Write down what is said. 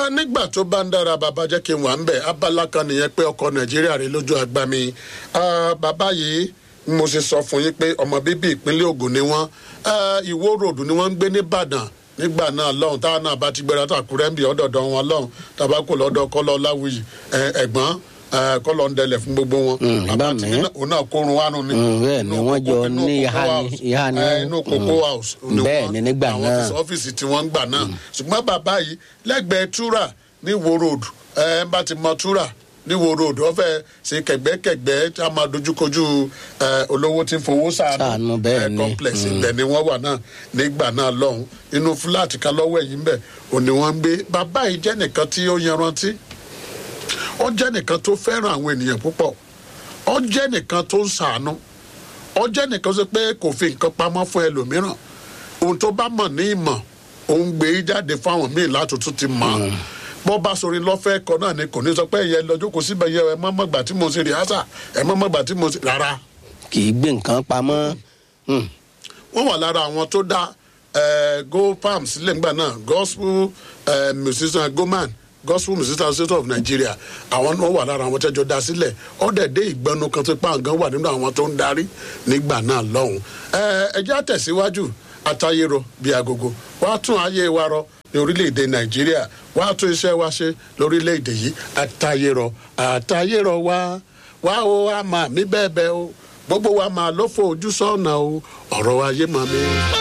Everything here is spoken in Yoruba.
Ah, nígbà tó bá ń dára bàbá jẹ́ kí n wà ń bẹ̀ abala kan nìyẹn pé ọkọ̀ nàìjíríà rè lójú àgbà mi Ah, bàbá yìí mo ṣe sọ fún yín pé ọmọ bíbí ìpínlẹ̀ Ògùn ni wọ́n Ah, ìwó ròdù ni wọ́n ń gbé nìbàdàn nígbà náà lọ́hùn táwọn náà bá ti gbéra tàkúrẹ́ ń bì ọ́dọ̀dọ̀ wọn lọ́hùn tàbá kò lọ́dọ̀ kọ́lọ́ láwùyí ẹ̀, ẹ̀gbọ́n ẹ̀, kọ́lọ́ ń dẹlẹ̀ fún gbogbo wọn. Mm, bàbá bá ti mi. ní òun náà kórun wánu ni. Mm, bẹ́ẹ̀ ni Inú wọ́n jọ kókó- inú ní kókó ìhà ni- house. ìhà ni Ẹ̀, wọ́n- inú kókó house. ni Bẹ́ẹ̀ wọ́n- ni nígbà àwọn náà. ti sọ ọ́fíìsì tí wọ́n ń gbà náà ṣùgbọ́n bàbá yìí lẹ́gbẹ̀ẹ́ túrà ní wo road ẹ bá ti mọ túrà ní wo road wọ́n fẹ́ ṣe kẹ̀gbẹ́kẹ̀gbẹ́ tí a máa dojúkojú ẹ, olówó tí ń fowó Ṣàánú, sàánú bẹ́ẹ̀ ẹ, ni. complex ibẹ̀ ni wọ́n wà náà nígbà náà lọ́hùn inú fúláàtì kan lọ́wọ́ ẹ̀yìn ń bẹ̀ òní wọ́n ń gbé bàbá yìí jẹ́ nìkan tí ó yanrantí ó jẹ́ nìkan tó fẹ́ràn àwọn ènìyàn púpọ̀ ó jẹ́ nìkan tó ń sàánú ó jẹ́ nìkan sọ pé kò fi nǹkan pamọ́ fún ẹlòmíràn ohun tó bá mọ̀ ní ìmọ̀ òun gbé e jáde fáwọn míì láti tún ti mọ̀ bó bá sori lọ́fẹ́ ẹ̀kọ́ náà ni kò ní sọ pé ẹ̀yẹ lọ́jọ́ kò síbẹ̀ yẹ ẹ mọ́ mọ́gbà tí mo ṣe rìhásà ẹ mọ́ mọ́gbà tí mo ṣe rárá kì í gbé nǹkan pamọ́. Mm. wọ́n wà lára àwọn tó dá eh, go palm sílẹ̀ nígbà náà gospel eh, musician goman gospel musician association of nigeria àwọn náà wà lára àwọn tẹ́jọ́ dá sílẹ̀ ọ̀dẹ̀ dé ìgbẹ́nu kan tó pàǹgán wà nínú àwọn tó ń darí nígbà náà lọ́hùn. Eh, ẹ jẹ́ àtẹ̀síwájú àtayérọ bíi agogo wàá tún ayé wa rọ ní orílẹ̀-èdè nàìjíríà wàá tún iṣẹ́ wa ṣe lórílẹ̀-èdè yìí àtayérọ àtayérọ wa wá o a máa mí bẹ́ẹ̀ bẹ́ẹ̀ o gbogbo wa máa ló fo ojú sọ́ọ̀nà o ọ̀rọ̀ ayé máa mi.